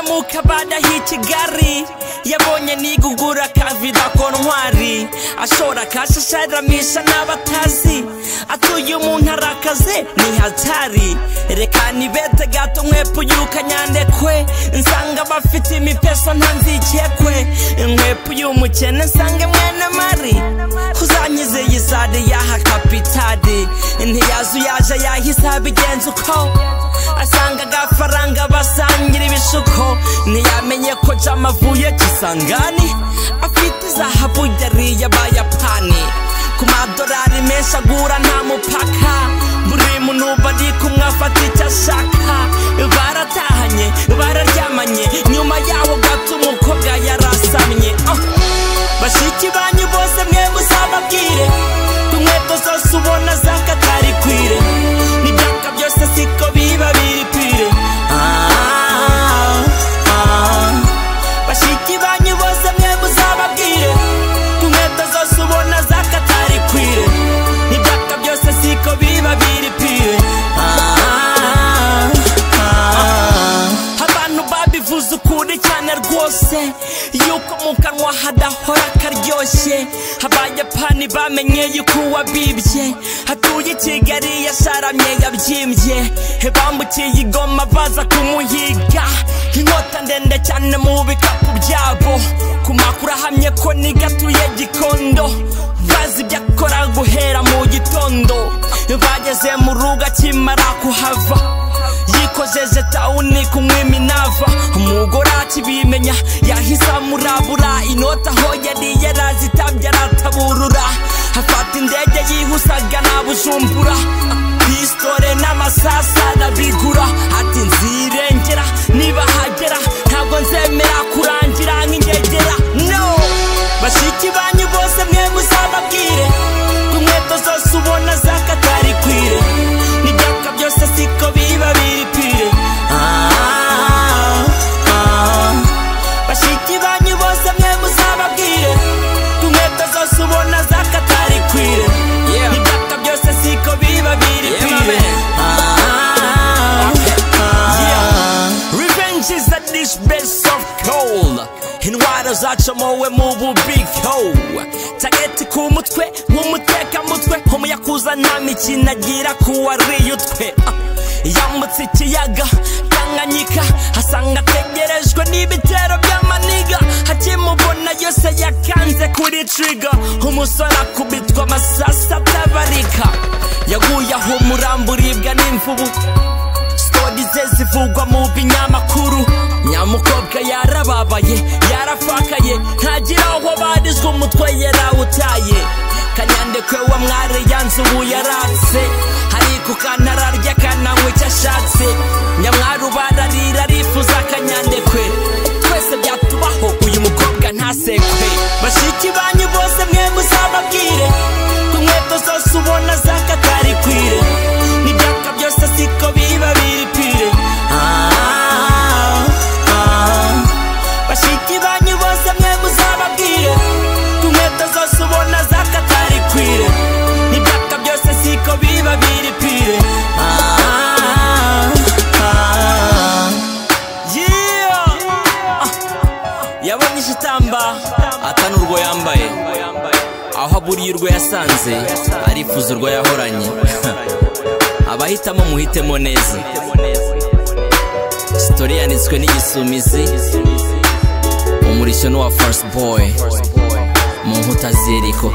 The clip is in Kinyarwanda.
adaha i kigali yabonye nigugura kavida ku ntwari ashora akazi asharamisha n'abatazi atuye umuntu arakaze ni hatari reka nibete gato mwe puyuka nyandekwe nsanga abafite imipesa ntanzikekwe inkwepu y'umukene nsange mwene mari uzanyizeye isade yaha kapitali ntiyazi uyaje yahise abigenza uko asanga agafaranga basangira ibishuko ntiyamenye ko jama avuye kisangani afite izahabu yariye abayapani ku madorari menshi agura nta mupaka buri muntu uba ari kumwe afata icyo ashaka baratahanye bararyamanye nyuma yaho gato umukobwa yarasamye oh. bashiki banyu bose mwe muzababwire inkweto zose ubona zakatari kwire n'ibyaka byose siko biba biri kwire Ah, ah. bashiki banyu bose mwe muzababwire inkweto zose ubona zakatari kwire n'ibyaka byose siko biba biri kwire Ah, ah. abantu babivuze ukuri cyane rwose yuko mu kanwa hadahora karyoshye abayapani bamenye yuko wabibye hatuye i kigali yasharamye yabyimbye bambukiye igoma baza kumuhiga inkota ndende cyane mu bikapu byabo ku makuru ahamye ko nigatuye gikondo bazi ibyo akora guhera mu gitondo bageze mu rugo akimara kuhava yikojeje tawuni ku mw'iminava umugore akibimenya yahise amurabura inota aho yari yarazitabye arataburura afata indege yihusaga na bujumbura pisitore n'amasasu arabigura ati nzirengera niba hagera ntabwo nzemera kurangira nk'ingegera no bashiki banyu bose mwe muzababwire ko inkweto zose ubona zakatari kwire n'ibyaka byose siko biba biri kwire Ah, ah. bashiki banyu bose mwe muzababwire ko inkweto zose ubona zakatari kwire Yeah. n'ibyaka byose siko biba biri Yeah, my kwire man. Ah, ah. Revenge is a dish best of cold intwaro zacomowe mu bubiko tageti ku mutwe w'umutekamutwe umuyakuza nta mikino agira kuwariye utwe Ah, yambutse ikiyaga tanganyika asanga ategerejwe n'ibitero by'amaniga akimubona yose yakanze kuri trigger umusore akubitwa amasasa atabarika yaguye aho umurambo uribwa n'imvubu sitori ze zivugwa mu binyamakuru nyamukobwa yarababaye yarafakaye ntagira aho barizwa umutwe yarawutaye kanyandekwe wa mwari yanze ubu yaratse ariko kanararya kananywa icyo ashatse nyamwari ubararira arifuza akanyandekwe twese byatubaho uyu mukobwa ntasekwe bashiki banyu bose mwe muzababwire ko inkweto zose ubona zakatari kwire n'ibyaka byose siko biba biri kwire Ah, ah. bashiki banyu bose mwe muzababwire ko inkweto zose ubona zakatari kwire n'ibyaka byose siko biba biri kwire Ah, ah. Yeah. Ah. yabonye ishitamba atana urwo yambaye aho aburiye urwo yasanze arifuza urwo yahoranye abahitamo muhitemo neza sitori yanditswe n'igisumizi umurishyo n'uwa first boy mu nkuta z'eriko